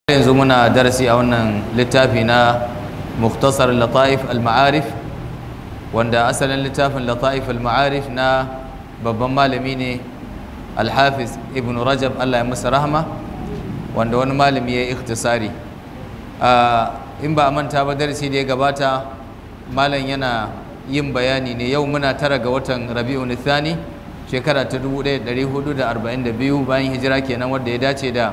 yanzu muna darasi a wannan littafi na muktasar lata'if al-ma'arif wanda asalin littafin lata'if al-ma'arif na babban malami ne alhafiz ibn rajab allah ya masa rahama wanda wani malami ya yi ikhtisari in ba a manta ba darasi da ya gabata malam yana yin bayani ne yau muna tara ga watan rabi'u nithani shekara ta 1442 bayan hijira kenan wadda ya dace da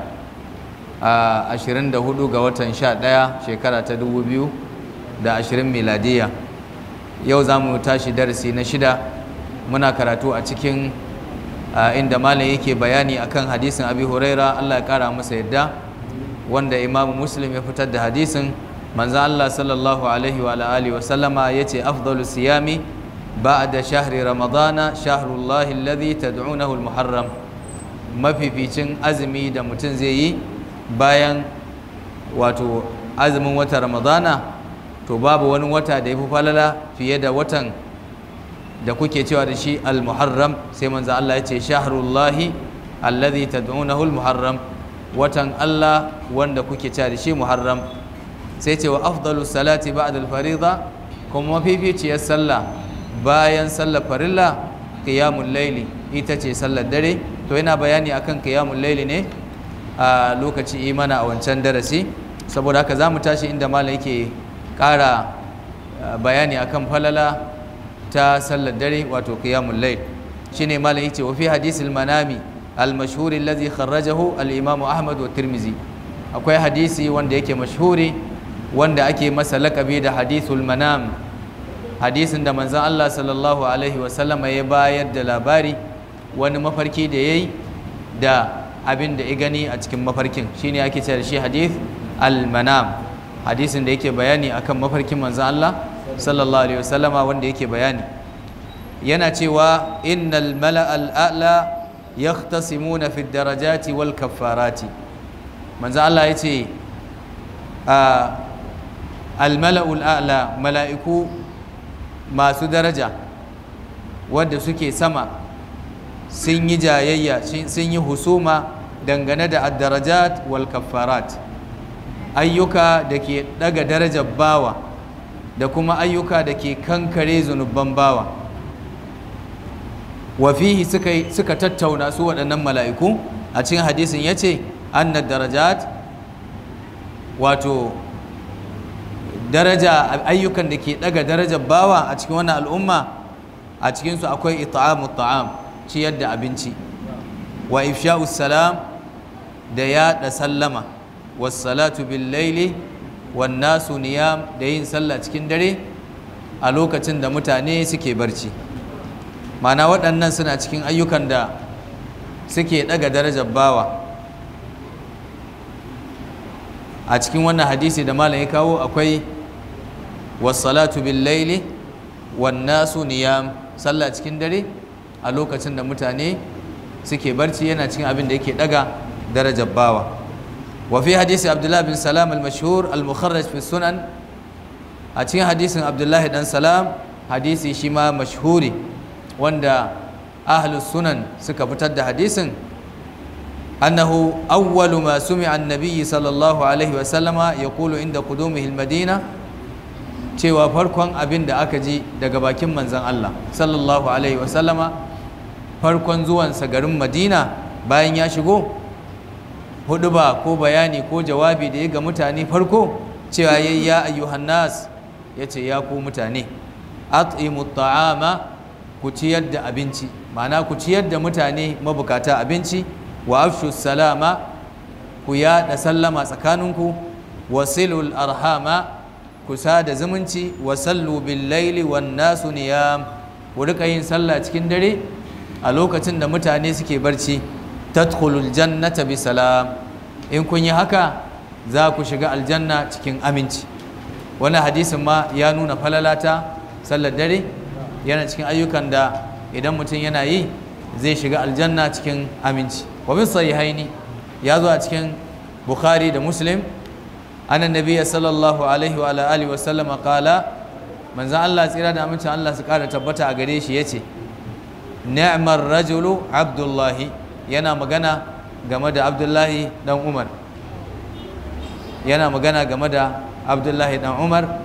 a 24 ga watan 11 shekara ta 2020 miladiya yau za mu tashi darasi na shida muna karatu a cikin inda malam yake bayani akan hadisin abi huraira allah ya kara masa yadda wanda imamu muslim ya fitar da hadisin manzan allah sallallahu alaihi wa alihi wa sallama ya ce afdalu siyami ba'da shahri ramadana shahrullahi alladhi tad'unahu al-muharram mafificin azumi da mutum zai yi bayan wato azumin wata ramadana to babu wani wata da ya fi falala fiye da watan da kuke cewa da shi al-muharram sai manzo Allah ya ce shahrullahi alladhi tad'unahu al-muharram watan Allah wanda kuke cewa da shi muharram sai ce wa afdalu salati ba'da al-fariḍa kuma mafificiyar sallah bayan sallar farilla qiyamul layli ita ce sallar dare to yana bayani akan qiyamul layli ne a lokaci imana a wancan darasi saboda haka za mu tashi inda malam yake ƙara bayani akan falala ta sallar dare wato qiyamul layl shine malam yace wa fi hadisil manami al-mashhur alladhi kharrajahu al-imam ahmad wa tirmizi akwai hadisi wanda yake mashhuri wanda ake masa lakabi da hadithul manam hadisin da manzon Allah sallallahu alaihi wa sallama ya bayar da labari wani mafarki da yayi da abin da ya gani a cikin mafarkin shine ake cewa shi hadith al-manam hadisin da yake bayani akan mafarkin manzon Allah sallallahu alaihi wasallama wanda yake bayani yana cewa innal mala'a al-a'la yahtasimuna fi darajati wal kaffarati manzon Allah yace al-mala'u al-a'la mala'iku masu daraja wanda suke sama sun yi jayayya sun yi husuma dangane da addarajat wal kaffarat ayyuka da ke daga darajar bawa da kuma ayyuka da ke kankare zunubban bawa wafihi suka, suka tattauna su waɗannan mala'iku a cikin hadisin ya ce annad darajat wato daraja ayyukan da ke daga darajar bawa a cikin wannan al'umma a cikinsu akwai ita'amu ta'am ciyar da abinci wa ifsha'us salam da yaɗa sallama wassalatu bil laili wan nasu niyam da yin sallah cikin dare a lokacin da mutane suke barci mana waɗannan suna cikin ayyukan da suke ɗaga darajar bawa a cikin wannan hadisi da malam ya kawo akwai wassalatu bil laili wan nasu niyam sallah cikin dare a lokacin da mutane suke barci yana cikin abin da yake daga darajar bawa wa fi hadisi abdullah bin salam al-mashhur al-mukharraj fi sunan a cikin hadisin abdullahi dan salam hadisi shi ma mashhuri wanda ahlus sunan suka fitar da hadisin annahu awwalu ma sumi'a an-nabiy sallallahu alaihi wa sallama yaqulu inda qudumihi al-madina cewa farkon abin da aka ji daga bakin manzon Allah sallallahu alaihi wa sallama farkon zuwansa garin madina bayan ya shigo hudu ba ko bayani ko jawabi da ya ga mutane farko cewa ya ya ayyuhan nas ya ce ya ku mutane at'imu ta'ama ku ciyar da abinci ma'ana ku ciyar da mutane mabukata abinci wa afshu salama ku yaɗa sallama tsakaninku wasilul arhama ku sada zumunci wa sallu bil laili wan nasu niyam ku rika yin sallah cikin dare a lokacin da mutane suke barci tadkhulul jannata bi salam in kun yi haka za ku shiga aljanna cikin aminci wannan hadisin ma ya nuna falalata sallar dare yana cikin ayyukan da idan mutum yana yi zai shiga aljanna cikin aminci wa bin sahihaini ya zo a cikin bukhari da muslim annan nabiyya sallallahu alaihi wa alihi wa sallama qala manzon Allah tsira da amincin Allah su kara tabbata a gare shi yace ni'mar rajulu abdullahi yana magana game da abdullahi dan umar yana magana game da abdullahi dan umar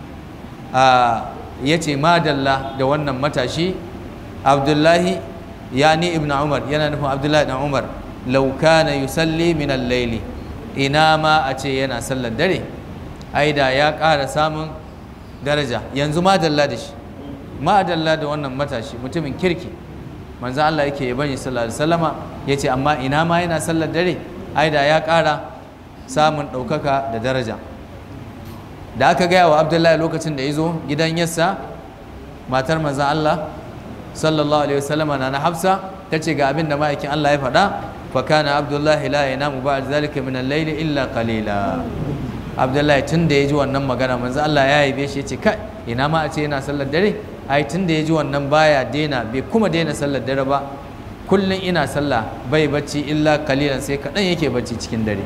ya ce madalla da wannan matashi abdullahi yani ibn umar yana nufin abdullahi dan umar lauka na yusalli min al-laili ina ma a ce yana sallar dare ai da ya ƙara samun daraja yanzu madalla da shi madalla da wannan matashi mutumin kirki manzo Allah yake yaban shi sallallahu alaihi wasallama yace amma ina ma yana sallar dare ai da ya ƙara samun ɗaukaka da daraja da aka gaya wa abdullahi lokacin da ya zo gidan yassa matar manzo Allah sallallahu alaihi wasallama na na hafsa ta ce ga abin da ma'aikin Allah ya faɗa fa kana abdullahi la yanamu ba'd zalika min al-layli illa qalila abdullahi tun da ya ji wannan magana manzo Allah ya yabe shi ya ce kai ina ma a ce yana sallar dare ai tun da ya ji wannan baya daina bai kuma daina sallar dare ba kullum ina sallah bai bacci illa kalilan sai kaɗan yake bacci cikin dare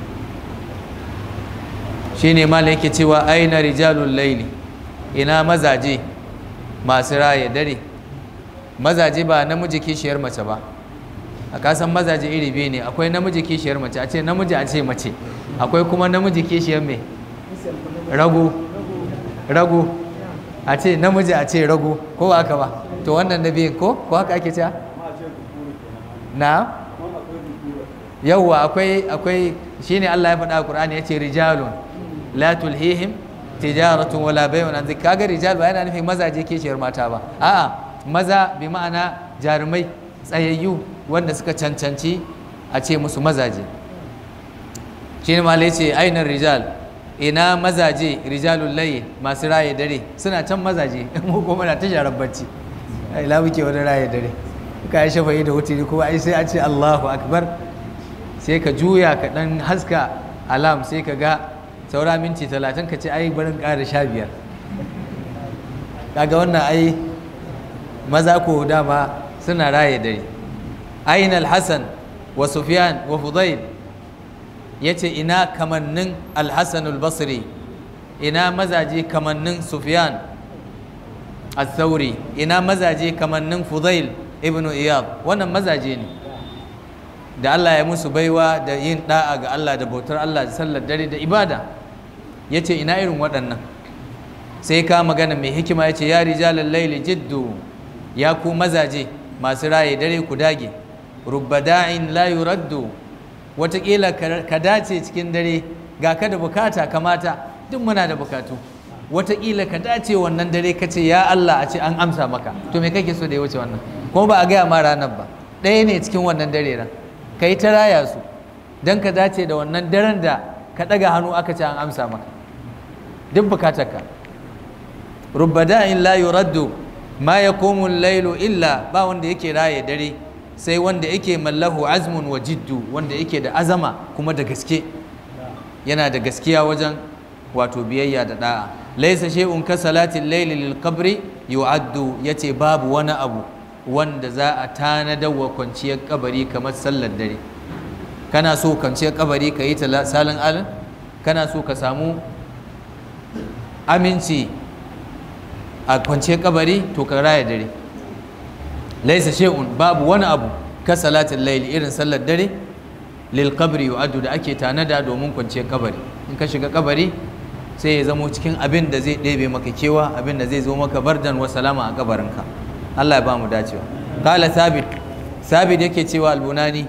shine mala yake cewa aina rijalul laili ina mazaje masu raye dare mazaje ba namiji kishiyar mace ba a kasan mazaje iri biyu ne akwai namiji kishiyar mace a ce namiji a ce mace akwai kuma namiji kishiyar mai rago rago a ce namiji a ce rago ko ba haka ba to wannan na biyun ko ko haka ake cewa na yawwa akwai akwai shine Allah ya faɗa a Qur'ani yace rijalun la tulhihim tijaratun wala bay'un an kaga rijal ba yana nufin mazaje kishiyar mata ba a'a maza bi ma'ana jarumai tsayayyu wanda suka cancanci a ce musu mazaje shine malai ce ainar rijal ina mazaje rijalul layl masu raye dare suna can mazaje mu kuma na ta sharar bacci ai la muke wani raye dare ka yi shafa'i da wutiri kuma ai sai a ce Allahu akbar sai ka juya ka dan haska alam sai ka ga saura minti talatin ka ce ai barin ƙara sha biyar kaga wannan ai maza ko dama suna raye dare ayin alhassan wa sufyan wa fudail ya ce ina kamannin alhassan albasri ina mazaje kamannin sufyan al-thawri ina mazaje kamannin fudail ibnu iyad wannan mazaje ne da Allah ya musu baiwa da yin da'a ga Allah da bautar Allah da sallar dare da ibada ya ce ina irin waɗannan sai ka magana mai hikima ya ce ya rijalar laili jiddu ya ku mazaje masu raye dare ku dage rubbada'in la yuraddu watakila ka dace cikin dare ga ka da bukata kamata duk muna da bukatu watakila ka dace wannan dare ka ce ya Allah a ce an amsa maka to me kake so da ya wuce wannan kuma ba a gaya ma ranar ba ɗaya ne cikin wannan dare ran ka yi ta raya su don ka dace da wannan daren da ka ɗaga hannu aka ce an amsa maka duk bukatarka rubbada'in la yuraddu ma yaqumu lailu illa ba wanda yake raye dare sai wanda yake mallahu azmun wa jiddu wanda yake da azama kuma da gaske yana da gaskiya wajen wato biyayya da da'a laisa shay'un ka salatin layli lil qabri yu'addu yace babu wani abu wanda za a tanadar wa kwanciyar kabari kamar sallar dare kana so kwanciyar kabari ka yi ta salin alin kana so ka samu aminci a kwanciyar kabari to ka raya dare laisa shay'un babu wani abu ka salatin layli irin sallar dare lil qabri yu'addu da ake tanada domin kwanciyar kabari in ka shiga kabari sai ya zamo cikin abin da zai ɗebe maka kewa abin da zai zo maka bardan wa salama a kabarinka Allah ya ba mu dacewa kala sabit sabit yake cewa albunani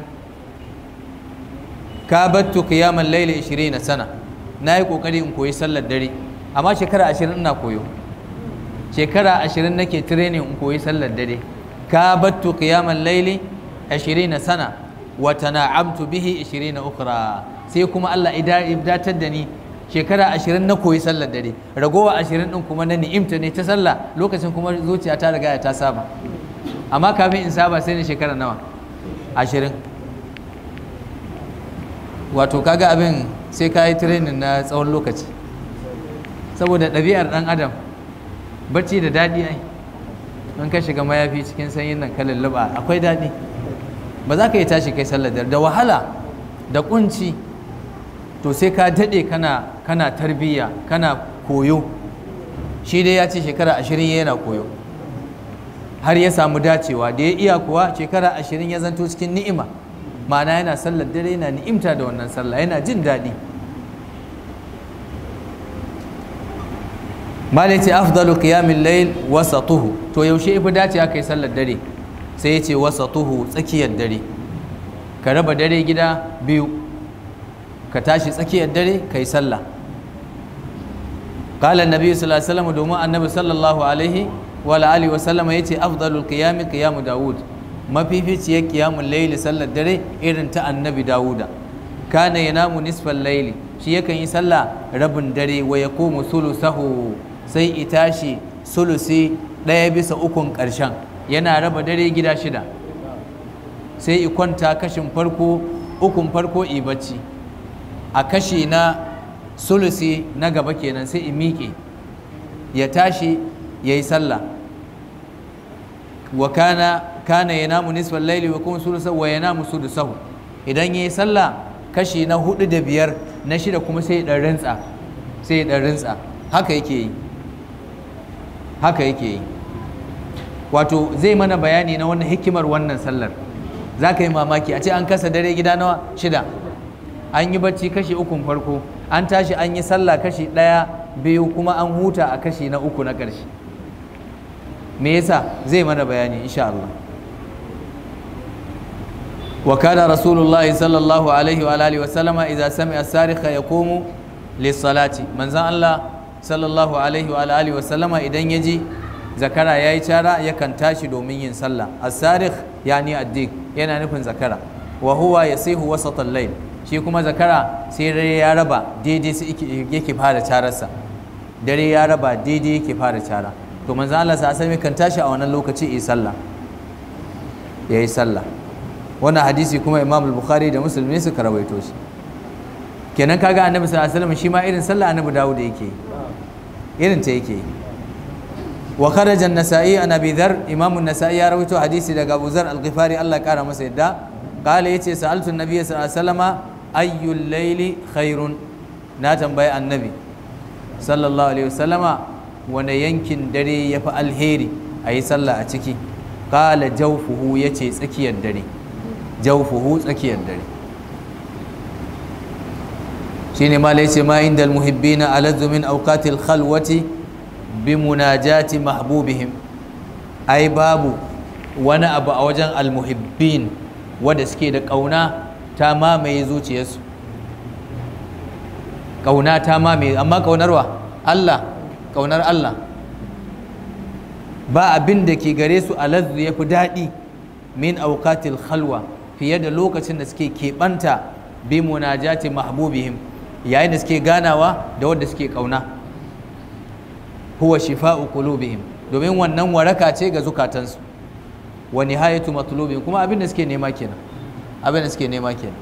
ka battu qiyamal layli 20 sana na yi kokari in koyi sallar dare amma shekara 20 ina koyo shekara 20 nake training in koyi sallar dare ka battu qiyamal layli 20 sana wa tana'amtu bihi 20 ukhra sai kuma Allah ya datar da ni shekara ashirin na koyi sallar dare ragowa ashirin din kuma na ni'imta ne ta sallah lokacin kuma zuciya ta riga ta saba amma kafin in saba sai na shekara nawa ashirin wato kaga abin sai ka yi training na tsawon lokaci saboda ɗabi'ar ɗan adam bacci da daɗi ai in ka shiga mayafi cikin sanyin nan ka lulluɓa akwai daɗi ba za ka yi tashi kai sallar dare da wahala da kunci to sai ka daɗe kana kana tarbiyya kana koyo shi dai ya ce shekara ashirin yana koyo har ya samu dacewa da ya iya kuwa shekara ashirin ya zanto cikin ni'ima ma'ana yana sallar dare yana ni'imta da wannan sallah yana jin daɗi malai ce afdalu qiyamil layl wasatuhu to yaushe ifi dace aka yi sallar dare sai ya ce wasatuhu tsakiyar dare ka raba dare gida biyu ka tashi tsakiyar dare ka yi sallah قال النبي صلى الله عليه وسلم دوما النبي صلى الله عليه وعلى اله وسلم yace afdalul qiyam qiyam daud mafificiyar qiyamul layl sallar dare irin ta annabi dauda kana yanamu nisfal layli shi yakan yi sallah rabin dare wa yaqumu sulusahu sai itashi sulusi ɗaya bisa ukun ƙarshen yana raba dare gida shida sai i kwanta kashin farko ukun farko i bacci a kashi na sulusi na gaba kenan sai in miƙe ya tashi ya yi sallah wa kana kana ya namu nisfar laili wa kuma sulusa wa ya namu sulusahu idan ya yi sallah kashi na hudu da biyar na shida kuma sai ya rintsa sai ya rintsa haka yake yi haka yake yi wato zai mana bayani na wannan hikimar wannan sallar za ka yi mamaki a ce an kasa dare gida nawa shida an yi bacci kashi ukun farko an tashi an yi sallah kashi ɗaya biyu kuma an huta a kashi na uku na ƙarshe me yasa zai mana bayani insha Allah wa kana rasulullahi sallallahu alaihi wa alihi wa sallama idza sami'a sarikha yaqumu lis-salati manzon Allah sallallahu alaihi wa alihi wa sallama idan yaji zakara yayi cara yakan tashi domin yin sallah as-sarikh yani addik yana nufin zakara wa huwa yasihu wasat al-layl shi kuma zakara sai dare ya raba daidai su yake fara cararsa dare ya raba daidai yake fara cara to manzo Allah sa asali kan tashi a wannan lokaci yi sallah yayi sallah wannan hadisi kuma Imam al-Bukhari da Muslim ne suka rawaito shi kenan kaga Annabi sallallahu alaihi wasallam shi ma irin sallah Annabi Dawud yake irin ta yake wa kharaja an-nasa'i an abi dhar Imam an-nasa'i ya rawaito hadisi daga Abu Zar al-Ghifari Allah kara masa yadda قال يتي سألت النبي صلى الله عليه وسلم أي الليل خير ناتم باي النبي صلى الله عليه وسلم وانا ينكن دري يفعل هيري أي صلى أتكي قال جوفه يتي سكي الدري جوفه سكي الدري شيني ما ليس ما عند المحبين ألذ من أوقات الخلوة بمناجاة محبوبهم أي باب وانا أبو أوجن المحبين wadda suke da ƙauna ta mamaye zuciyarsu ƙauna ta mamaye amma ƙaunarwa Allah ƙaunar Allah ba abin da ke gare su alazzu ya fi daɗi min auqatil khalwa fiye da lokacin da suke keɓanta bi munajati mahbubihim yayin da suke ganawa da wadda suke ƙauna huwa shifa'u qulubihim domin wannan waraka ce ga zukatansu wa nihayatu matlubin kuma abin da suke nema kenan abin da suke nema kenan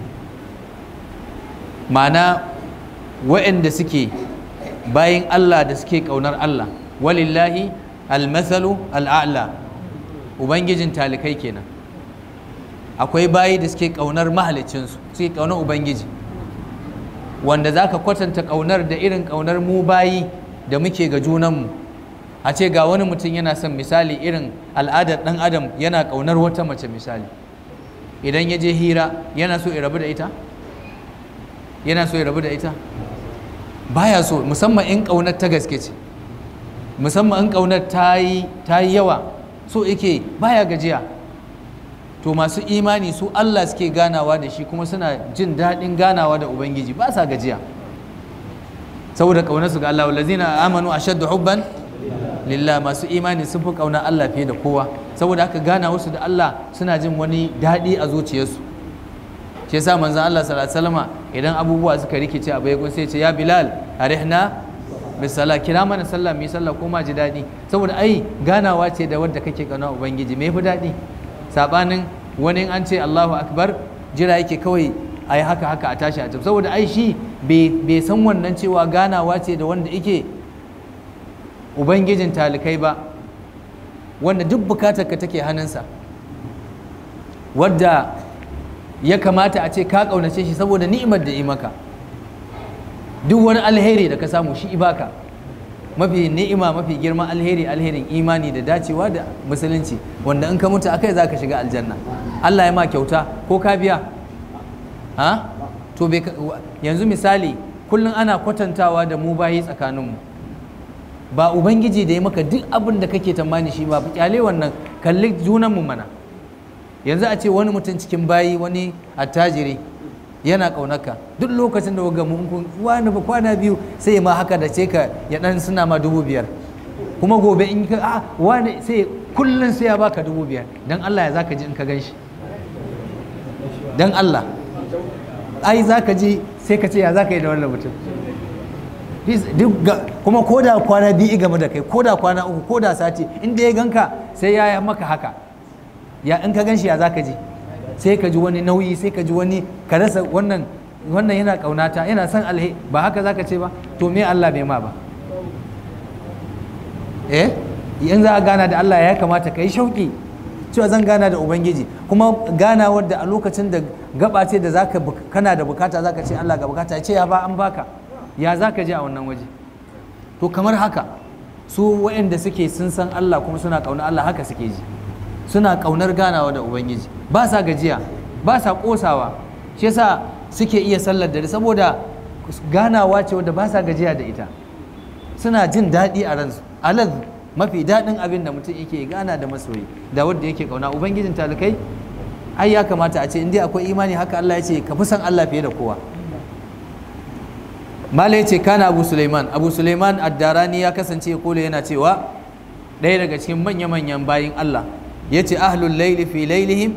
ma'ana wa'anda suke bayin Allah da suke kaunar Allah walillahi almathalu al'a'la ubangijin talikai kenan akwai bayi da suke kaunar mahalicinsu suke kaunar ubangiji wanda zaka kwatanta kaunar da irin kaunar mu bayi da muke ga junanmu a ce ga wani mutum yana son misali irin al'adar ɗan adam yana ƙaunar wata mace misali idan ya je hira yana so ya rabu da ita yana so ya rabu da ita baya so musamman in ƙaunar ta gaske ce musamman in ƙaunar ta yi yawa so yake baya gajiya to masu imani su Allah suke ganawa da shi kuma suna jin daɗin ganawa da ubangiji ba sa gajiya saboda ƙaunarsu ga Allah wallazina amanu ashaddu hubban lillah masu imani sun fi kauna Allah fiye da kowa saboda haka gana wasu da Allah suna jin wani daɗi a zuciyarsu shi yasa manzon Allah sallallahu alaihi wasallam idan abubuwa suka rikice a bai sai ce ya Bilal arihna bisala kira mana sallah mu sallah ko ma ji daɗi saboda ai ganawa ce da wadda kake kauna ubangiji me fi daɗi sabanin wani an ce Allahu akbar jira yake kawai ai haka haka a tashi a tafi saboda ai shi bai san wannan cewa ganawa ce da wanda yake ubangijin talikai ba wanda duk bukatarka take hannunsa wadda ya kamata a ce ka ƙaunace shi saboda ni'imar da yi maka duk wani alheri da ka samu shi ibaka mafi ni'ima mafi girman alheri alherin imani da dacewa da musulunci wanda in ka mutu akai za ka shiga aljanna Allah ya ma kyauta ko ka biya ha to yanzu misali kullum ana kwatantawa da mu bayi tsakaninmu ba ubangiji da ya maka duk abin da kake tamani shi ba kyale wannan kalli junanmu mana yanzu a ce wani mutum cikin bayi wani attajiri yana ƙaunaka duk lokacin da waga mun wani ba kwana biyu sai ma haka da ce ka ya dan suna ma dubu biyar kuma gobe in ka a wani sai kullum sai ya baka dubu biyar dan Allah ya zaka ji in ka gan shi dan Allah ai zaka ji sai ka ce ya zaka yi da wannan mutum kuma ko da kwana biyu game da kai ko da kwana uku ko da sati inda ya ganka sai ya yi maka haka ya in ka gan shi ya zaka ji sai ka ji wani nauyi sai ka ji wani ka rasa wannan wannan yana kaunata yana son alhe ba haka zaka ce ba to me Allah bai ma ba eh in za a gana da Allah ya kamata ka yi shauki cewa zan gana da ubangiji kuma gana wadda a lokacin da gaba ce da zaka kana da bukata zaka ce Allah ga bukata ce ya ba an baka ya zaka je a wannan waje to kamar haka su waɗanda suke sun san Allah kuma suna kauna Allah haka suke ji suna kaunar ganawa da ubangiji ba sa gajiya ba sa kosawa shi yasa suke iya sallar dare saboda ganawa ce wadda ba sa gajiya da ita suna jin daɗi a ransu alaz mafi daɗin abin da mutum yake gana da masoyi da wadda yake kauna ubangijin talikai ai ya kamata a ce in dai akwai imani haka Allah ya ce ka fi san Allah fiye da kowa mala ya ce kana abu suleiman abu suleiman addarani ya kasance ya kula yana cewa ɗaya daga cikin manya-manyan bayin Allah ya ce ahlul laili fi lailihim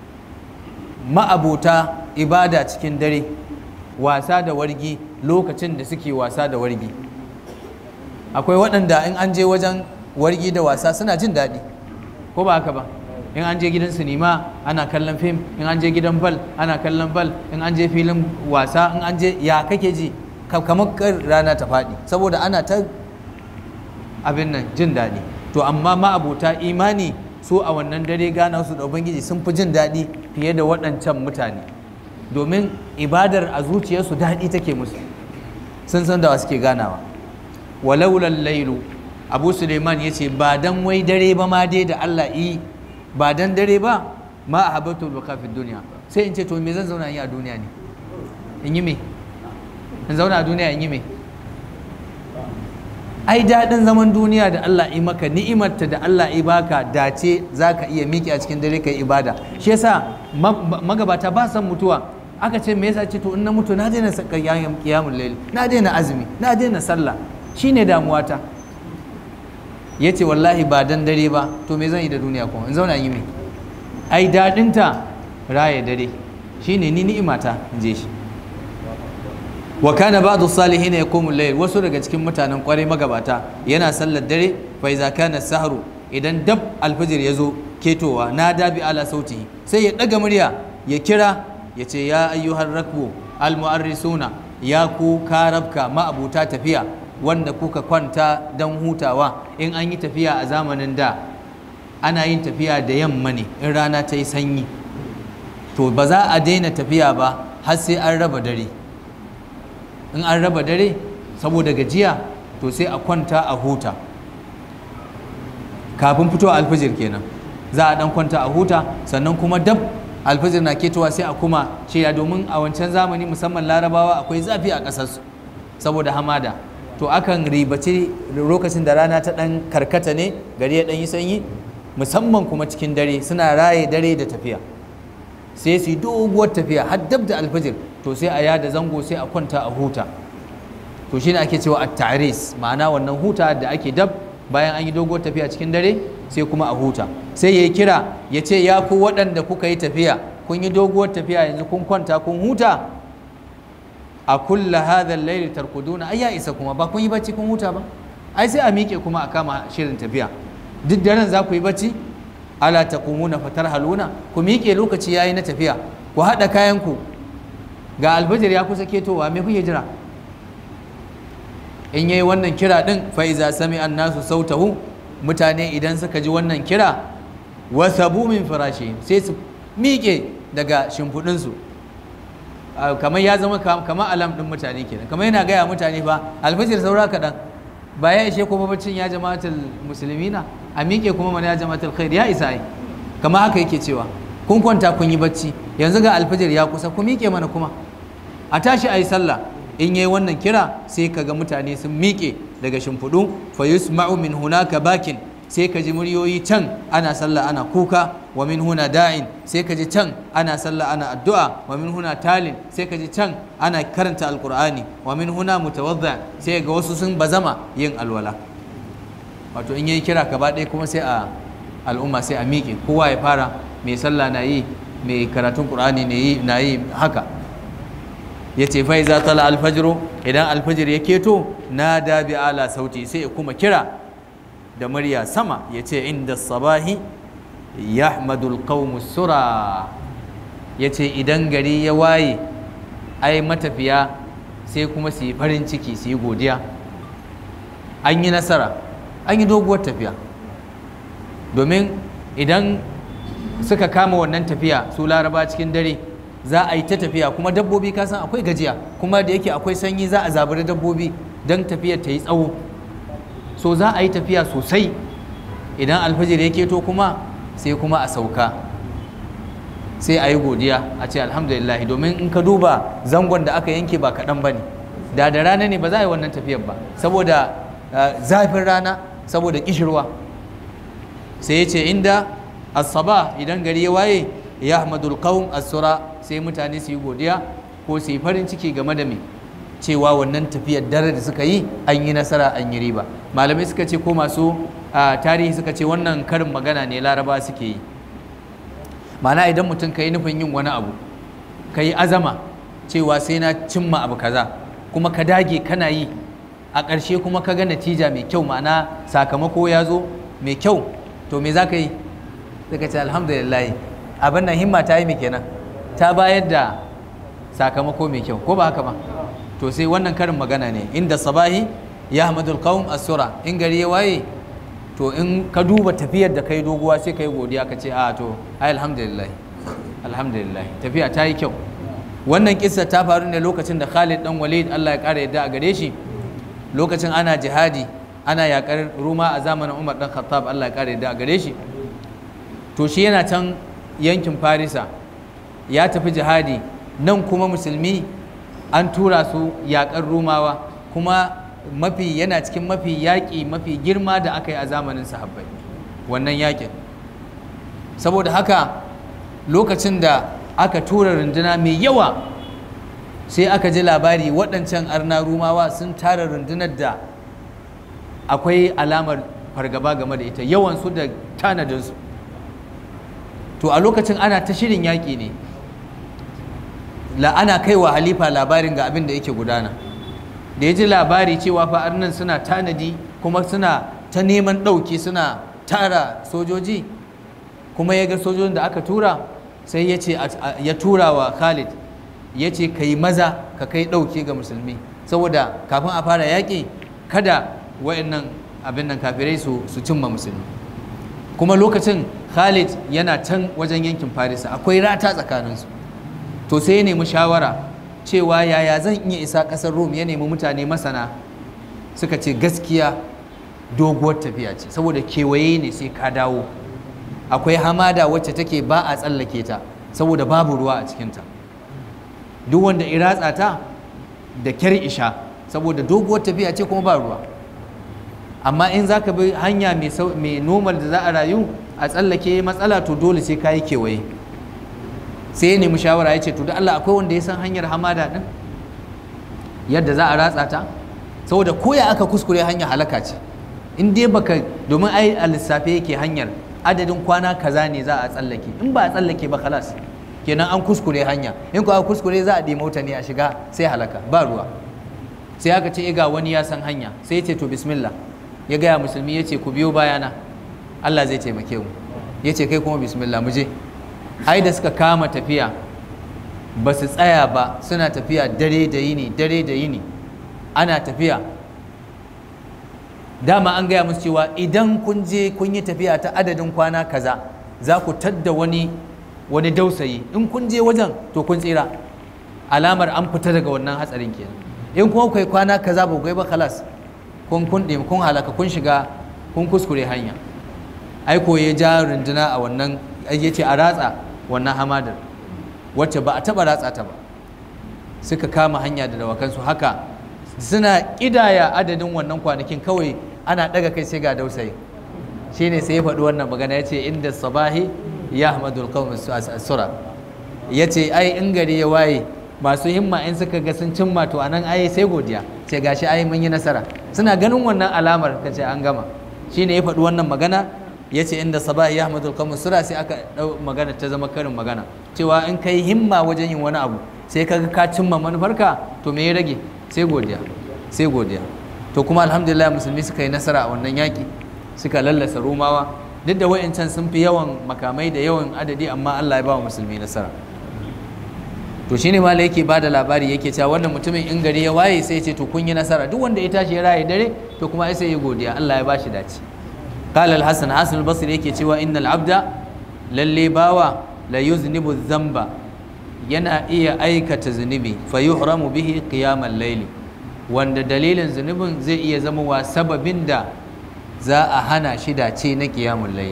ma'abuta ibada cikin dare wasa da wargi lokacin da suke wasa da wargi akwai waɗanda in an je wajen wargi da wasa suna jin daɗi ko ba haka ba in an je gidan sinima ana kallon fim in an je gidan bal ana kallon bal in an je filin wasa in an je ya kake ji kamar rana ta faɗi saboda ana ta abin nan jin daɗi to amma ma'abuta imani su a wannan dare gana su da ubangiji sun fi jin daɗi fiye da waɗancan mutane domin ibadar a zuciyarsu daɗi take musu sun san da suke ganawa walaulan lailu abu suleiman ya ce ba dan wai dare ba ma dai da allah yi ba dan dare ba ma a habatul kafin duniya sai in ce to me zan zauna yi a duniya ne in yi me in zauna a duniya in yi me ai daɗin zaman duniya da Allah yi maka ni'imarta da Allah yi baka dace za ka iya miƙe a cikin dare ka yi ibada shi yasa magabata ba san mutuwa aka ce me yasa ce to in na mutu na daina qiyamul layl na daina azumi na daina sallah shine damuwata yace wallahi ba dan dare ba to me zan yi da duniya kuma in zauna yi me ai daɗinta raye dare shine ni ni'imata in je shi wa kana ba'du salihin yaqumu al-layl wasu daga cikin mutanen kwarai magabata yana sallar dare fa iza kana sahru idan dab alfajir yazo ketowa na dabi ala sauti sai ya daga murya ya kira ya ce ya ayyuhar rakbu al-mu'arrisuna ya ku karabka ma'abuta tafiya wanda kuka kwanta dan hutawa in an yi tafiya a zamanin da ana yin tafiya da yamma ne in rana ta yi sanyi to ba za a daina tafiya ba har sai an raba dare in an raba dare saboda gajiya to sai a kwanta a huta kafin fito alfijir kenan za a dan kwanta a huta sannan kuma dab alfijir na ketowa sai a kuma shirya domin a wancan zamani musamman larabawa akwai zafi a ƙasarsu saboda hamada to akan ribaci lokacin da rana ta dan karkata ne gari ya dan yi sanyi musamman kuma cikin dare suna raye dare da tafiya sai su yi doguwar tafiya har dab da alfijir to sai a yada zango sai a kwanta a huta to shine ake cewa at-ta'ris ma'ana wannan huta da ake dab bayan an yi doguwar tafiya cikin dare sai kuma a huta sai ya kira ya ce ya ku waɗanda kuka yi tafiya kun yi doguwar tafiya yanzu kun kwanta kun huta a kulla hadha al-layl tarkuduna ai ya isa kuma ba kun yi bacci kun huta ba ai sai a miƙe kuma a kama shirin tafiya duk daren za ku yi bacci ala taqumuna fatarhaluna ku miƙe lokaci yayi na tafiya ku haɗa kayan ku ga albajir ya kusa ketowa me kuke jira in yayi wannan kira din fa iza sami nasu sautahu mutane idan suka ji wannan kira wasabu min firashi sai su miƙe daga shimfiɗin su kamar ya zama kamar alam din mutane kenan kamar yana gaya mutane fa albajir saura kaɗan ba ya ishe kuma baccin ya jama'atul musulmina a miƙe kuma mana ya jama'atul khair ya isa ai kamar haka yake cewa kun kwanta kun yi bacci yanzu ga alfajir ya kusa ku miƙe mana kuma a tashi a yi sallah in yi wannan kira sai ka ga mutane sun miƙe daga shimfiɗu fa yusma'u min hunaka bakin sai ka ji muryoyi can ana sallah ana kuka wa min huna da'in sai ka ji can ana sallah ana addu'a wa min huna talin sai ka ji can ana karanta alqur'ani wa min huna mutawadda sai ga wasu sun bazama yin alwala wato in yayi kira gaba ɗaya kuma sai a al'umma sai a miƙe kowa ya fara mai sallah na yi mai karatun qur'ani ne yi na yi haka ya ce fa iza tala alfajru idan alfajir ya keto na da bi ala sauti sai ya kuma kira da murya sama ya ce inda sabahi yahmadul qawmu sura ya ce idan gari ya waye ai matafiya sai kuma su yi farin ciki su yi godiya an yi nasara an yi doguwar tafiya domin idan suka kama wannan tafiya su laraba cikin dare za a yi ta tafiya kuma dabbobi kasan akwai gajiya kuma da yake akwai sanyi za a zaburi dabbobi don tafiyar ta yi tsawo so za a yi tafiya sosai idan alfajir ya keto kuma sai kuma a sauka sai a yi godiya a ce alhamdulillah domin in ka duba zangon da aka yanke ba kaɗan ba ne da da rana ne ba za a yi wannan tafiyar ba saboda zafin rana saboda kishirwa sai ya ce inda asaba idan gari ya waye ya ahmadul qawm asura sai mutane su yi godiya ko su yi farin ciki game da me cewa wannan tafiyar dare da suka yi an yi nasara an yi riba malamai suka ce ko masu tarihi suka ce wannan karin magana ne laraba suke yi ma'ana idan mutum ka yi nufin yin wani abu ka yi azama cewa sai na cimma abu kaza kuma ka dage kana yi a ƙarshe kuma ka ga natija mai kyau ma'ana sakamako ya zo mai kyau to me za ka yi sai ka ce alhamdulillah abin nan himma ta yi mai kenan ta bayar da sakamako mai kyau ko ba haka ba to sai wannan karin magana ne inda sabahi ya hamadul qawm asura in gari ya waye to in ka duba tafiyar da kai doguwa sai kai godiya ka ce a to ai alhamdulillah alhamdulillah tafiya ta yi kyau wannan kissa ta faru ne lokacin da Khalid dan Walid Allah ya kara yadda a gare shi lokacin ana jihadi ana yakar Ruma a zamanin Umar dan Khattab Allah ya kara yadda a gare shi to shi yana can yankin Farisa ya tafi jihadi nan kuma musulmi an tura su yakar Rumawa kuma mafi yana cikin mafi yaƙi mafi girma da aka yi a zamanin sahabbai wannan yaƙin saboda haka lokacin da aka tura runduna mai yawa sai aka ji labari waɗancan arna rumawa sun tara rundunar da akwai alamar fargaba game da ita yawansu da tanadinsu to a lokacin ana ta shirin yaƙi ne la ana kai wa halifa labarin ga abin da yake gudana da ya ji labari cewa fa arnan suna tanadi kuma suna ta neman ɗauki suna tara sojoji kuma ya ga sojojin da aka tura sai ya ce ya tura wa khalid ya ce ka yi maza ka kai ɗauki ga musulmi saboda kafin a fara yaƙi kada wayannan abin nan kafirai su cimma musulmi kuma lokacin khalid yana can wajen yankin farisa akwai rata tsakaninsu to sai ya nemi shawara cewa yaya zan iya isa ƙasar rom ya nemi mutane masana suka ce gaskiya doguwar tafiya ce saboda kewaye ne sai ka dawo akwai hamada wacce take ba a tsallake ta saboda babu ruwa a cikinta duk wanda iratsa ta da kyar isha saboda doguwar tafiya ce kuma ba ruwa amma in za ka bi hanya mai normal da za a rayu a tsallake matsala to dole sai ka yi kewaye sai ya nemi shawara ya ce to da Allah akwai wanda ya san hanyar hamada din yadda za a ratsa ta saboda koya aka kuskure hanya halaka ce in dai baka domin ai a lissafe yake hanyar adadin kwana kaza ne za a tsallake in ba a tsallake ba kalas kenan an kuskure hanya in ko aka kuskure za a ɗi mota ne a shiga sai halaka ba ruwa sai aka ce ga wani ya san hanya sai ya ce to bismillah ya gaya musulmi ya ce ku biyo bayana Allah zai taimake mu ya ce kai kuma bismillah mu je ai da suka kama tafiya ba su tsaya ba suna tafiya dare da yini dare da yini ana tafiya dama an gaya musu cewa idan kun je kun yi tafiya ta adadin kwana kaza za ku tadda wani wani dausayi in kun je wajen to kun tsira alamar an fita daga wannan hatsarin kenan in kuma kai kwana kaza ba kai ba kalas kun kun kun halaka kun shiga kun kuskure hanya ai ko ya ja runduna a wannan ya ce a ratsa wannan hamadar wacce ba a taɓa ratsa ta ba suka kama hanya da dawakansu haka suna ƙidaya adadin wannan kwanakin kawai ana ɗaga kai sai ga dausayi shine sai ya faɗi wannan magana ya ce inda sabahi ya ahmadul qawm sura ya ce ai in gari ya waye masu himma in suka ga sun cimma to anan ai sai godiya ce gashi ai mun yi nasara suna ganin wannan alamar ka ce an gama shine ya faɗi wannan magana ya ce inda sabahi ya ahmadul qawm sura sai aka ɗau magana ta zama karin magana cewa in kai himma wajen yin wani abu sai ka ga ka cimma manufarka to me ya rage sai godiya sai godiya to kuma alhamdulillah musulmi suka yi nasara a wannan yaƙi suka lallasa romawa duk da wa'incan sun fi yawan makamai da yawan adadi amma Allah ya ba wa musulmi nasara to shine ma yake ba da labari yake cewa wannan mutumin in gari ya waye sai ya ce to kun yi nasara duk wanda ya tashi ya raye dare to kuma sai ya godiya Allah ya ba shi dace qala al-hasan hasan al-basri yake cewa innal abda lalle bawa la yuznibu dhanba yana iya aikata zunubi fa yuhramu bihi qiyamal layli wanda dalilin zunubin zai iya zama wa sababin da za a hana shi dace na qiyamul layli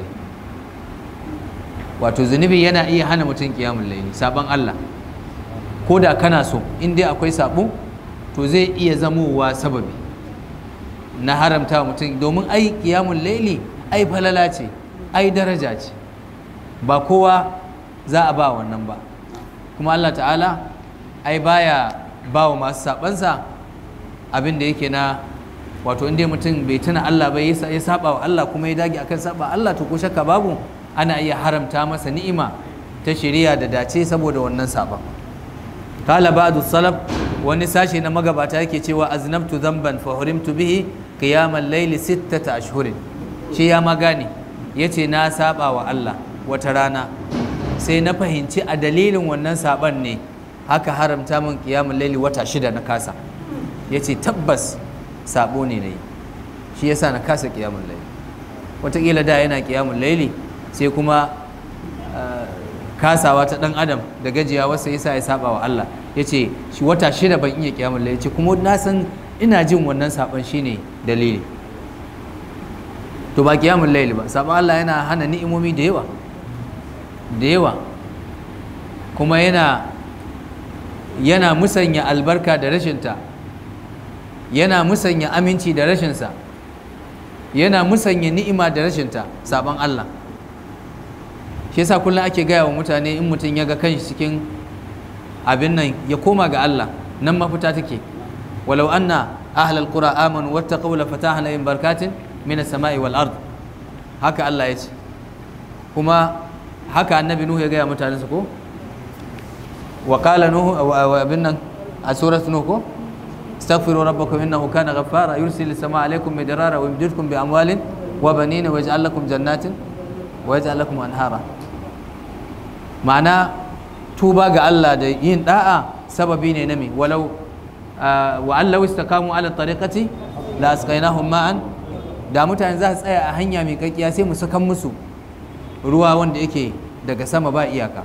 wato zunubi yana iya hana mutum qiyamul layli saban Allah ko da kana so in dai akwai sabo to zai iya zamowa sababi na haramta mutum domin ai qiyamul layli ai falala ce ai daraja ce ba kowa za a ba wannan ba kuma Allah ta'ala ai baya ba wa masu sabansa abin da yake na wato inda mutum bai tuna Allah bai ya saba wa Allah kuma ya dage akan saba Allah to ko shakka babu ana iya haramta masa ni'ima ta shari'a da dace saboda wannan saban kala ba'du salaf wani sashe na magabata yake cewa aznabtu dhanban fa hurimtu bihi qiyamal layli sittata ashhurin shi ya magane yace na saba wa Allah wata rana sai na fahimci a dalilin wannan saban ne haka haramta min kiyamun laili wata shida na kasa ya ce tabbas sabo ne na yi shi yasa na kasa kiyamun laili wataƙila da yana kiyamun laili sai kuma kasawa ta ɗan adam da gajiya wasu yasa ya saba wa Allah ya ce shi wata shida ban iya kiyamun laili ce kuma na san ina jin wannan saban shine dalili to ba kiyamun laili ba saban Allah yana hana ni'imomi da yawa da yawa kuma yana yana musanya albarka da rashinta yana musanya aminci da rashinsa yana musanya ni'ima da rashinta sabon Allah shi yasa kullum ake gaya wa mutane in mutum ya ga kanshi cikin abin nan ya koma ga Allah nan mafita take walau anna ahlal qura amanu wattaqaw la fatahna in barkatin min as-sama'i wal ard haka Allah ya ce kuma haka annabi nuhu ya gaya mutanensa ko wa qala nuhu wa abin nan a surat nuhu ko astaghfiru rabbakum innahu kana ghaffara yursilu samaa alaykum midrara wa yumdidkum bi amwalin wa banina wa yaj'al lakum jannatin wa yaj'al lakum anhara ma'ana tuba ga Allah da yin da'a sababi ne na me walau wa allau istaqamu ala tariqati la asqainahum ma'an da mutane za su tsaya a hanya mai kakkiya sai mu sakan musu ruwa wanda yake daga sama ba iyaka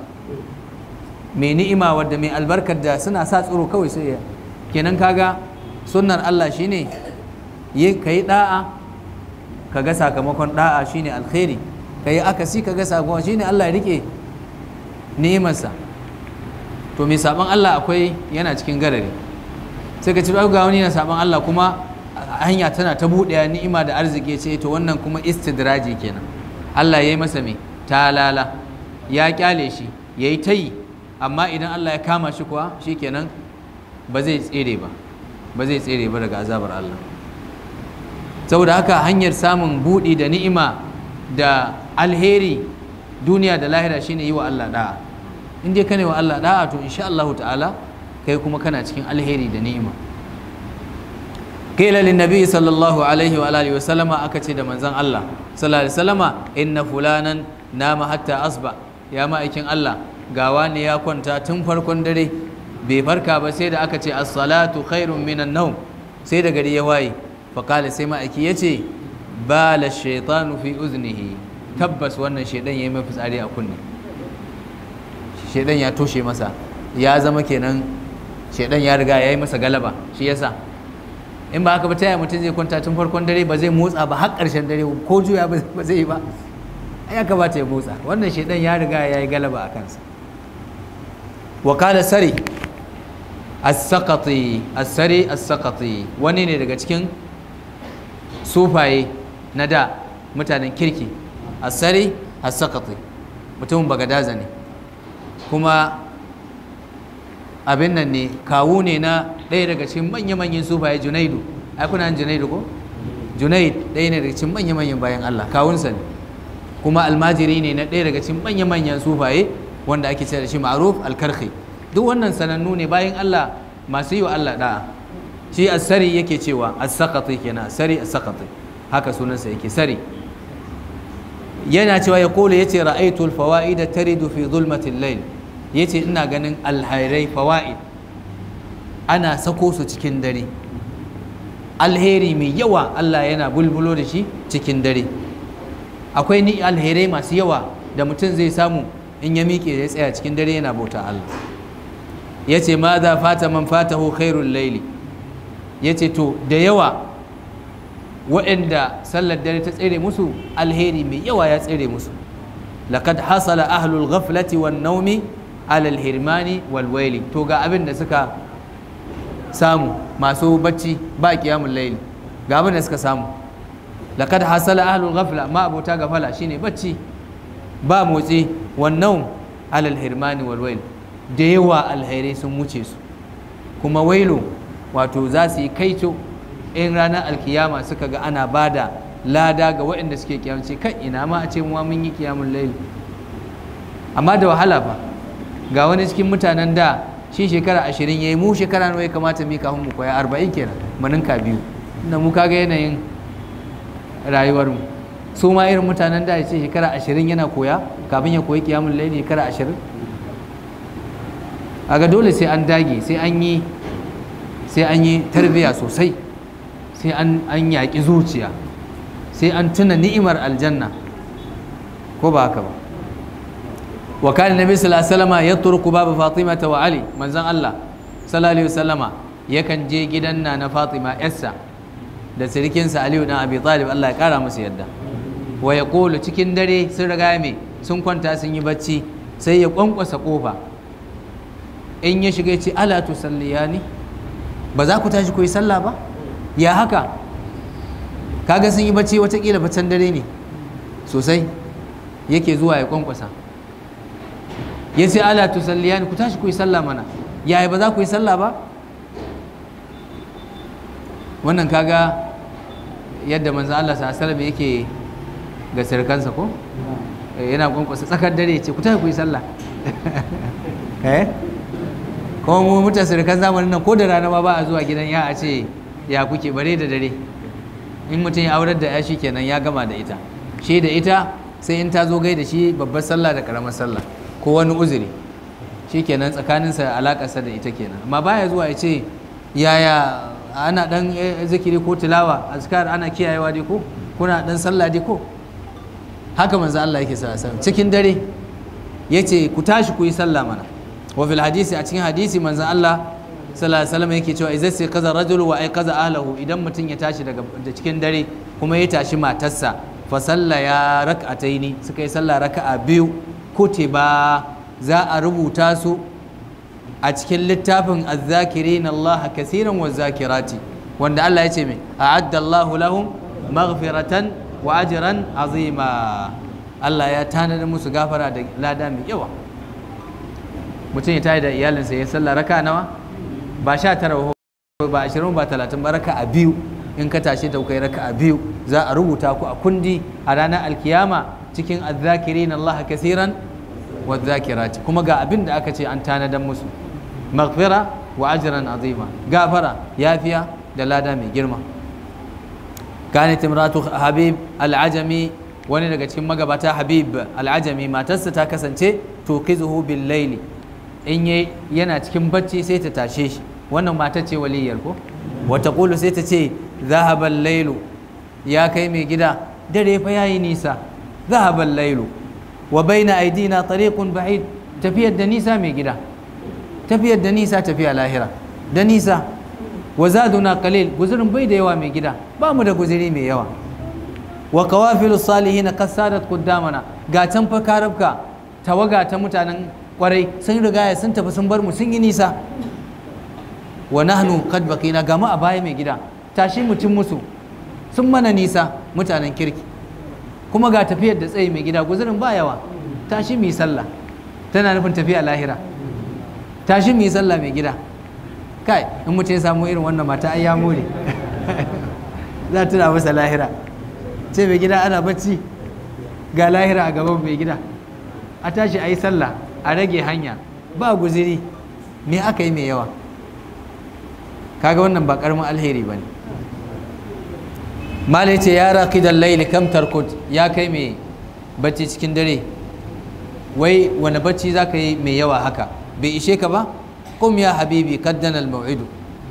mai ni'ima wadda mai albarkar da suna sa tsoro kawai sai ya kenan kaga sunnar Allah shine yi ka yi da'a ka ga sakamakon da'a shine alkhairi ka yi akasi ka ga sakamakon shine Allah ya rike ni'imarsa to mai saban Allah akwai yana cikin garari sai ka ci ga wani na saban Allah kuma hanya tana ta buɗe ni'ima da arziki ce to wannan kuma istidraji kenan Allah ya yi masa mai talala ya kyale shi ya yi ta yi amma idan Allah ya kama shi kuwa shi kenan ba zai tsere ba ba zai tsere ba daga azabar Allah saboda haka hanyar samun buɗi da ni'ima da alheri duniya da lahira shine yi wa Allah da'a in dai kana wa Allah da'a to insha Allah ta'ala kai kuma kana cikin alheri da ni'ima qila lin nabi sallallahu alaihi wa alihi wa sallama aka ce da manzon Allah sallallahu alaihi wasallama inna fulanan nama hatta asba ya ma'aikin Allah gawa ne ya kwanta tun farkon dare bai farka ba sai da aka ce as-salatu khairun minan nawm sai da gari ya waye fa kala sai ma'aiki yace bala shaytanu fi uznihi tabbas wannan shaidan ya yi mai fitsari a kunne shaidan ya toshe masa ya zama kenan shaidan ya riga ya yi masa galaba shi yasa in ba haka ba taya mutum zai kwanta tun farkon dare ba zai motsa ba har ƙarshen dare ko juya ba zai yi ba ya kamata ya motsa wannan shaidan ya riga ya yi galaba a kansa wakala sari as-saqati as-sari as-saqati wani ne daga cikin sufaye na da mutanen kirki as-sari as-saqati mutumin bagadaza ne kuma abin nan ne kawu ne na ɗaya daga cikin manya-manyan sufaye junaidu ai kuna junaidu ko junaid ɗaya ne daga cikin manya-manyan bayan Allah kawunsa ne kuma almajiri ne na ɗaya daga cikin manya-manyan sufaye wanda ake ce da shi ma'ruf alkarhi duk wannan sanannu ne bayan Allah masu yi wa Allah da'a shi as-sari yake cewa as-saqati kenan as-sari as-saqati haka sunansa yake sari yana cewa ya kula yace ra'aytu al-fawaida taridu fi zulmati al-layl yace ina ganin alhairai fawaid ana sako su cikin dare alheri mai yawa Allah yana bulbulo da shi cikin dare akwai ni alherai masu yawa da mutum zai samu in ya miƙe ya tsaya cikin dare yana bauta Allah ya ce ma za fata man fatahu khairul laili ya ce to da yawa waɗanda sallar dare ta tsere musu alheri mai yawa ya tsere musu laqad hasala ahlul ghaflati wan naumi alal hirmani wal waili to ga abin da suka samu masu bacci ba kiyamun laili ga abin da suka samu laqad hasala ahlul ghafla ma abota gafala shine bacci ba motsi wannan alal hirmani wal wail da yawa alhairai sun wuce su kuma wailu wato za su yi kaito in ranar alkiyama suka ga ana bada lada ga waɗanda suke kiyamce kan ina ma a ce mu mun yi kiyamun laili amma da wahala fa ga wani cikin mutanen da shi shekara ashirin ya yi mu shekara nawa ya kamata mu kafin mu koya arba'in kenan maninka biyu inda mu kaga yanayin rayuwarmu su ma irin mutanen da ya ce shekara ashirin yana koya kafin ya koyi kiyamun laili shekara ashirin aga dole sai an dage sai an yi sai an yi tarbiyya sosai sai an yaƙi zuciya sai an tuna ni'imar aljanna ko ba haka ba wa kana nabi sallallahu alaihi wasallam yatruku baba fatima wa ali manzon Allah sallallahu alaihi wasallama yakan je gidan na na fatima yarsa da sirikinsa aliyu dan abi talib Allah ya kara musu yadda wa yaqulu cikin dare sun riga me sun kwanta sun yi bacci sai ya kwankwasa kofa in ya shiga ya ce ala tusalliyani ba za ku tashi ku yi sallah ba ya haka kaga sun yi bacci watakila baccan dare ne sosai yake zuwa ya kwankwasa ya ce ala tusalliyani ku tashi ku yi sallah mana yaya ba za ku yi sallah ba wannan kaga yadda manzo Allah sallallahu yake ga sirkansa ko yana kwankwasa tsakar dare ya ce ku tashi ku yi sallah eh kuma mu mutan sirkan zamanin nan ko da rana ma ba a zuwa gidan ya a ce ya kuke bare da dare in mutum ya aurar da ya shi kenan ya gama da ita shi da ita sai in ta zo gai da shi babbar sallah da karamar sallah ko wani uzuri shi kenan tsakaninsa alakarsa da ita kenan amma baya zuwa ya ce yaya ana dan zikiri ko tilawa azkar ana kiyayewa dai ko kuna dan sallah dai ko haka manzo Allah yake sa cikin dare yace ku tashi ku yi sallah mana wa fil hadisi a cikin hadisi manzo Allah sallallahu alaihi wasallam yake cewa idza sai kaza rajulu wa ay kaza ahlahu idan mutum ya tashi daga da cikin dare kuma ya tashi matarsa fa salla ya rak'ataini suka yi sallah raka'a biyu kutiba za a rubuta su a cikin littafin azzakirin Allah kasiran wa zakirati wanda Allah ya ce mai a'adda Allahu lahum maghfiratan wa ajran azima Allah ya tanada musu gafara da lada mai yawa mutum ya tayi da iyalinsa ya sallah raka nawa ba sha tara ba ashirin ba talatin ba raka a biyu in ka tashi da kai raka a biyu za a rubuta ku a kundi a ranar alkiyama cikin azzakirin Allah kasiran wa zakirati kuma ga abin da aka ce an tanadan musu maghfira wa ajran azima gafara yafiya da lada mai girma kanat imratu habib al-ajami wani daga cikin magabata habib al-ajami matarsa ta kasance tuqizuhu bil layli in yana cikin bacci sai ta tashe shi wannan mata ce waliyar ko wata kulu sai ta ce zahabal lailu ya kai mai gida dare fa yayi nisa zahabal lailu wa baina aidina tariqun ba'id tafiyar da nisa mai gida tafiyar da nisa tafiya lahira da nisa wa zaduna qalil guzurin bai da yawa mai gida ba mu da guzuri mai yawa wa qawafilu salihin qasadat qaddamana ga can fa karabka tawaga ta mutanen kwarai sun rigaya sun tafi sun bar mu sun yi nisa wa nahnu qad baqina ga mu a baya mai gida tashi mutum musu sun mana nisa mutanen kirki kuma ga tafiyar da tsaye mai gida guzurin ba yawa tashi mu yi sallah tana nufin tafiya lahira tashi mu yi sallah mai gida kai in mutum ya samu irin wannan mata ai ya more za tuna masa lahira ce mai gida ana bacci ga lahira a gaban mai gida a tashi a yi sallah a rage hanya ba guziri me aka yi mai yawa kaga wannan ba karamin alheri ba ne mala ce ya raqidan laili kam tarkut ya kai mai bacci cikin dare wai wani bacci za ka yi mai yawa haka bai ishe ka ba kum ya habibi kaddana al-mau'idu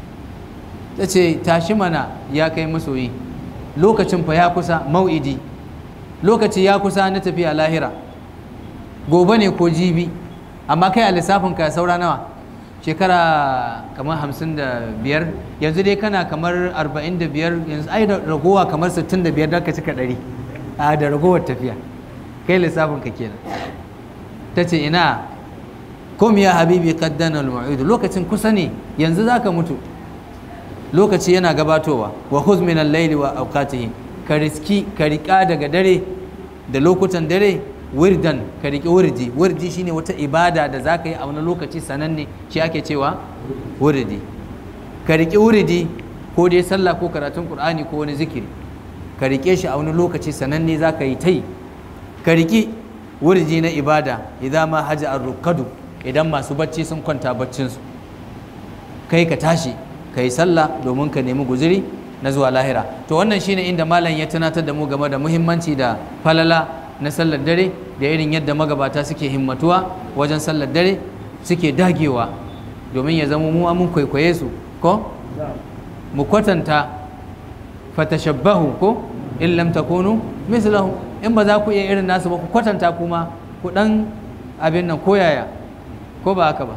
ta ce tashi mana ya kai masoyi lokacin fa ya kusa mau'idi lokaci ya kusa na tafiya lahira gobe ne ko jibi amma kai a lissafin ka saura nawa shekara kamar hamsin da biyar yanzu dai kana kamar arba'in da biyar yanzu ai da ragowa kamar sittin da biyar don ka cika ɗari a da ragowar tafiya kai lissafin ka kenan ta ce ina kom ya habibi kaddana al-mau'idu lokacin kusa ne yanzu zaka mutu lokaci yana gabatowa wa khudh min al-layli wa awqatihi ka riski ka rika daga dare da lokutan dare wirdan ka riki wirdi wirdi shine wata ibada da zaka yi a wani lokaci sananne shi ake cewa wirdi ka riki wirdi ko dai sallah ko karatun qur'ani ko wani zikiri ka rike shi a wani lokaci sananne zaka yi tai ka riki wirdi na ibada idan ma haja ar-rukadu idan masu bacci sun kwanta baccinsu kai ka tashi ka yi sallah domin ka nemi guziri na zuwa lahira to wannan shine inda malam ya tunatar da mu game da muhimmanci da falala na sallar dare da irin yadda magabata suke himmatuwa wajen sallar dare suke dagewa domin ya zama mu mun kwaikwaye su ko mu kwatanta fatashabbahu ko in lam takunu mislahu in ba za ku iya irin nasu ba ku kwatanta kuma ku dan abin nan koyaya ko ba haka ba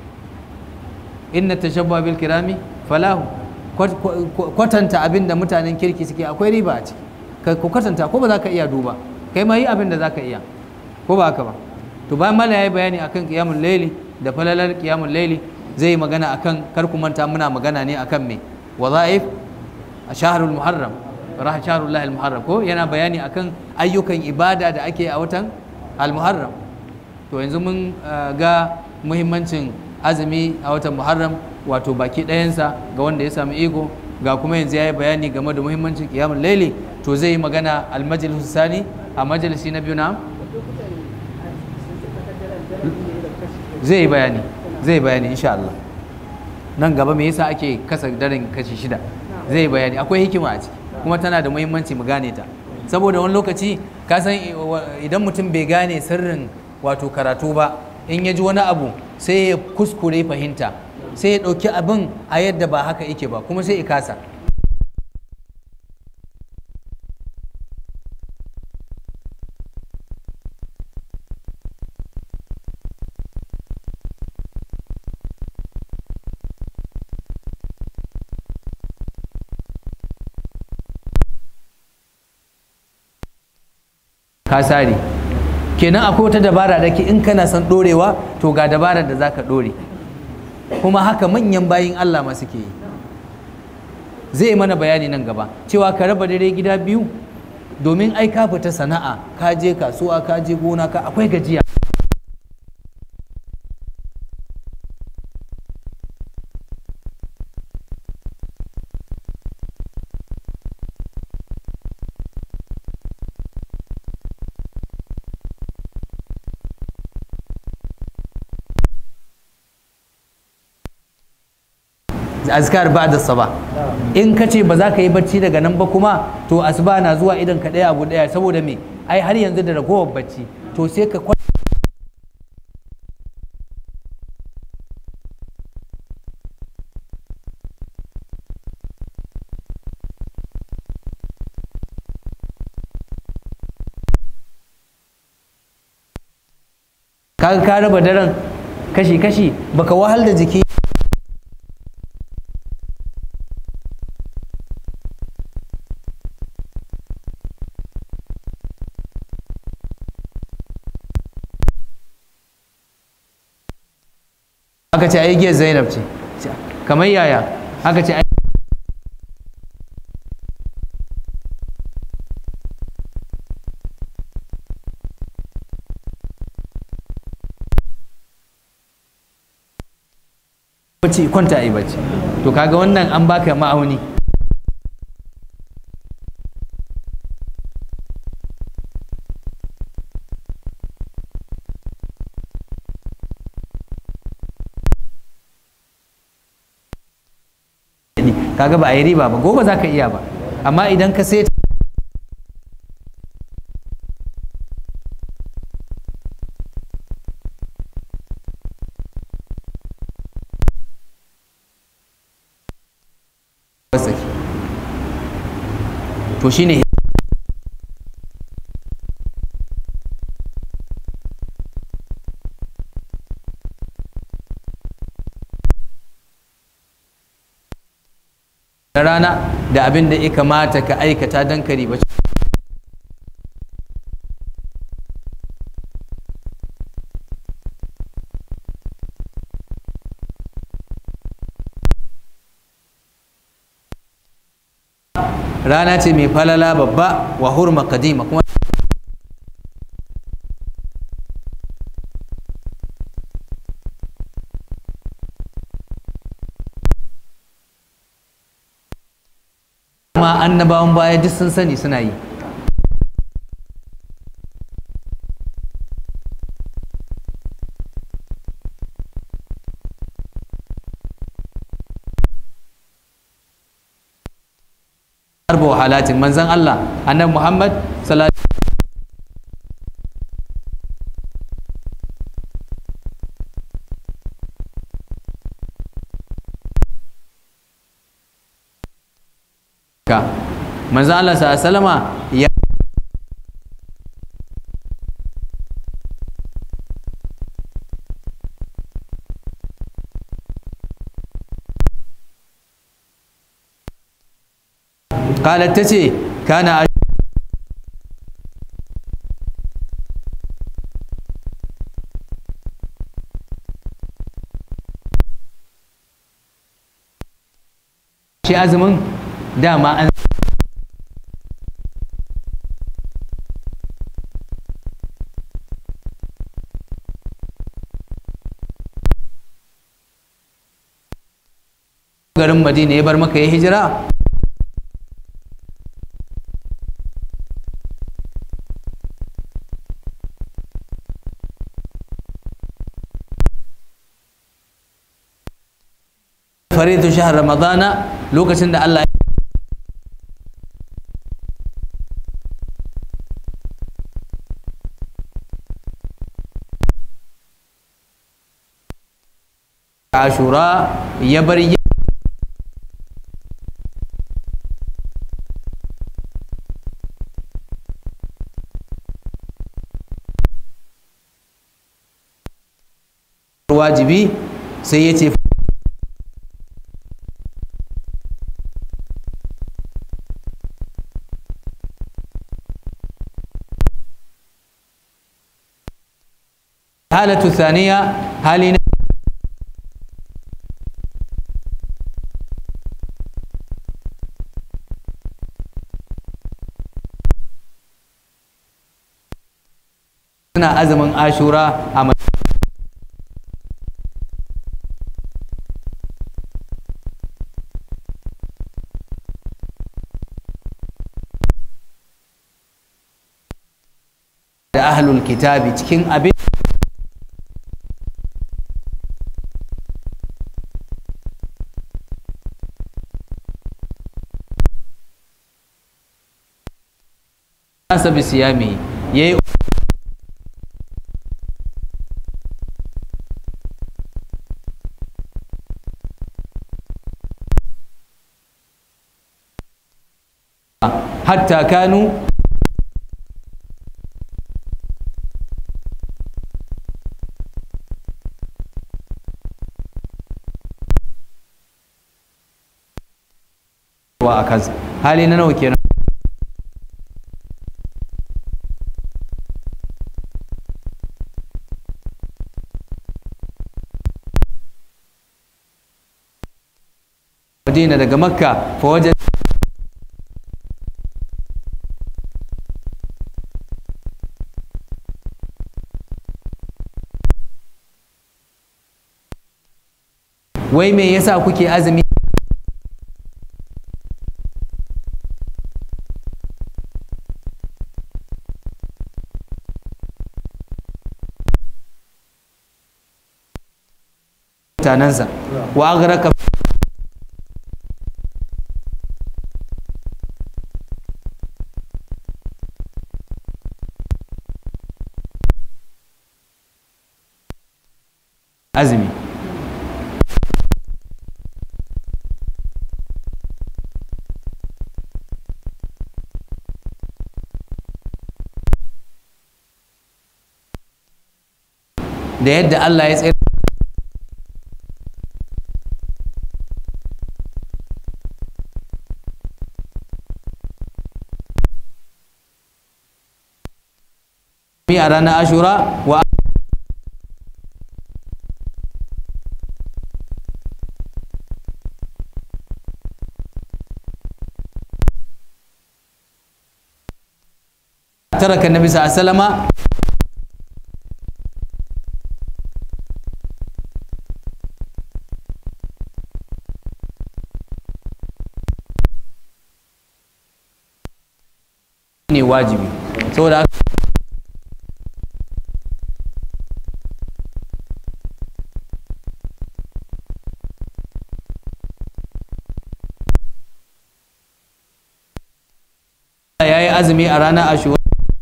inna tashabba bil kirami falahu kwatanta abin da mutanen kirki suke akwai riba a ciki ka kwatanta ko ba za ka iya duba kai ma yi abin da za ka iya ko ba haka ba to bayan mala ya yi bayani akan qiyamul layli da falalar qiyamul layli zai yi magana akan kar ku manta muna magana ne akan me wazaif a shahrul muharram rah shahrul lahil muharram ko yana bayani akan ayyukan ibada da ake a watan al muharram to yanzu mun ga muhimmancin azumi a watan muharram wato baki ɗayansa ga wanda ya sami iko ga kuma yanzu ya yi bayani game da muhimmancin kiyamun laili to zai yi magana almajalis sani a majalisi na biyu na zai yi bayani zai yi bayani insha Allah nan gaba me yasa ake kasa daren kashi shida zai yi bayani akwai hikima a ciki kuma tana da muhimmanci mu gane ta saboda wani lokaci ka san idan mutum bai gane sirrin wato karatu ba in ya ji wani abu sai ya kuskure fahimta sai ya ɗauki abin a yadda ba haka yake ba kuma sai ya kasa kasari kenan akwai wata dabara da ke in kana son ɗorewa to ga dabarar da za ka ɗore kuma haka manyan bayin Allah ma suke yi zai mana bayani nan gaba cewa ka raba dare gida biyu domin ai ka fita sana'a ka je kasuwa ka je gona ka akwai gajiya azkar ba da saba in ka ce ba za ka yi bacci daga nan ba kuma to asuba na zuwa idan ka ɗaya abu ɗaya saboda me ai har yanzu da ragowar bacci to sai ka kaga ka raba daren kashi-kashi baka wahal da jiki aka ce ai giyar zainab ce kamar yaya aka ce bacci kwanta a yi bacci to kaga wannan an baka ma'auni kaga ba a yi riba ba gobe za ka iya ba amma idan ka sai saki to shine da rana da abin da ya kamata ka aikata don ka riba rana ce mai falala babba wa hurma kadima kuma kuma annabawan baya duk sun sani suna yi harba wahalatin manzan Allah annabi Muhammad sallallahu ka manzan Allah sallallahu alaihi wasallama ya قالت تتي كان shi azumin dama an garin madina ya bar maka ya hijira faridu shahar ramadana lokacin da Allah ashura ya bar wajibi sai ya ce الحالة الثانية هل suna azumin ashura a da ahlul kitabi cikin abin nasa bisiyami yayi hatta kanu wa a kansa hali na nawa kenan madina daga makka fa wajen wai me yasa kuke azumi mutanensa wa agraka azumi da yadda Allah ya tsaye a ranar ashura wa taraka nabi sallama ne wajibi saboda haka ya yi azumi a ranar ashura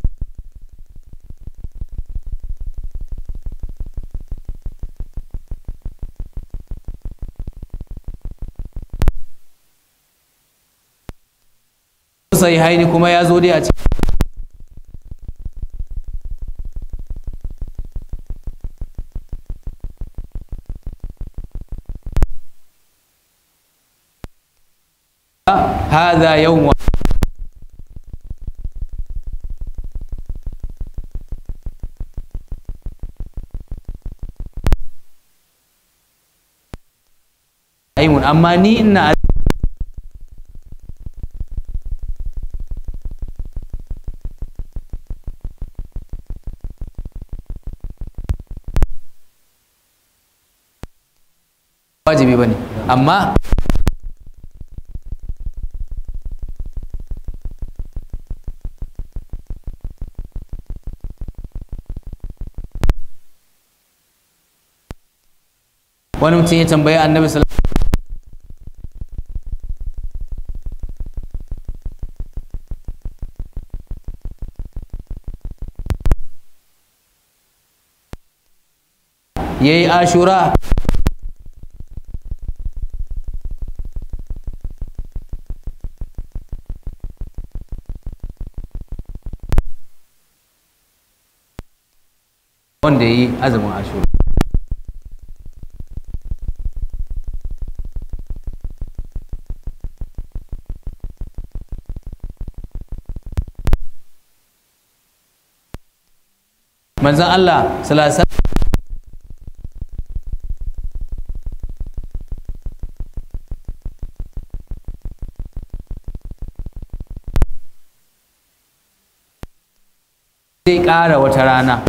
sai haini kuma ya zo dai a cikin هذا يوم aimun amma ni ina wajibi bane amma wani mutum ya tambayi annabi sallallahu ya yi ashura wanda ya yi azumin ashura manzan Allah salasa zai ƙara wata rana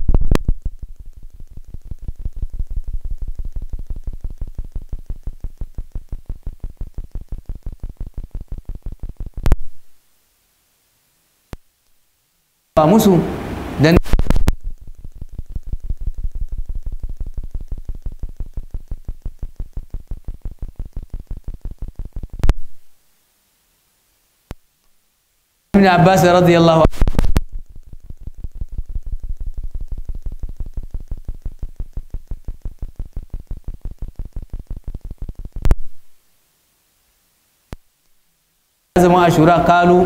ba musu dan ibn Abbas radiyallahu zama ashura kalu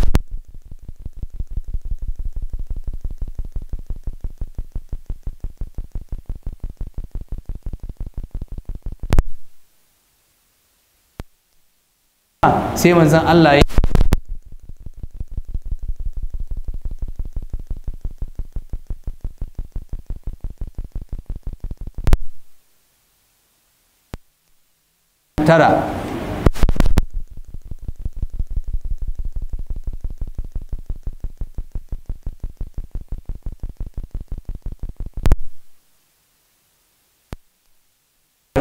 sai manzon Allah ya tara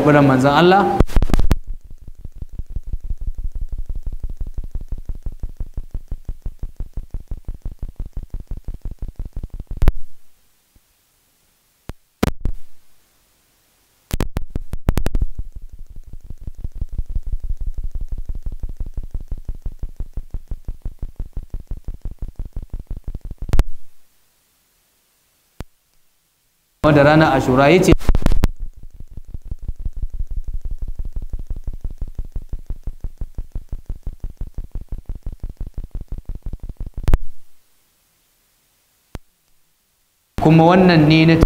karɓi ran manzon Allah da ranar ashura ya ce kuma wannan ne na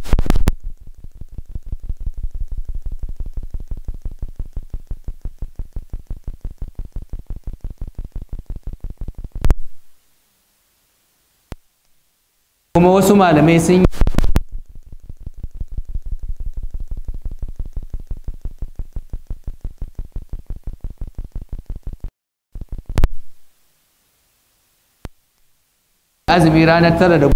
kuma wasu malamai sun yi azumi ranar tara da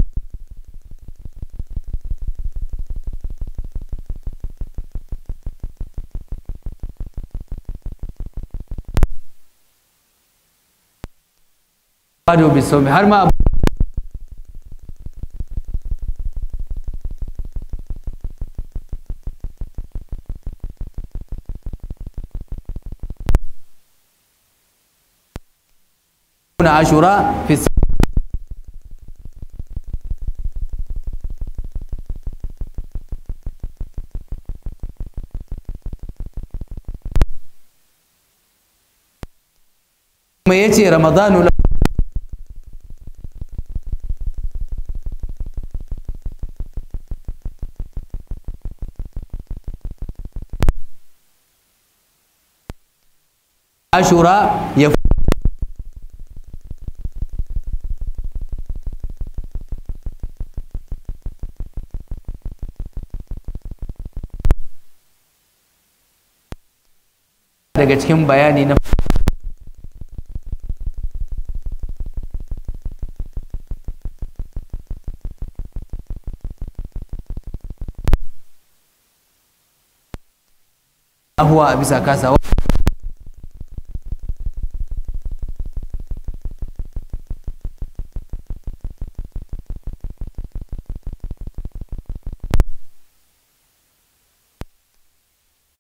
Bado bisomi har ma na ashura fi kuma ya ce ramadanu la ashura ya daga cikin bayani na ahuwa a bisa kasawa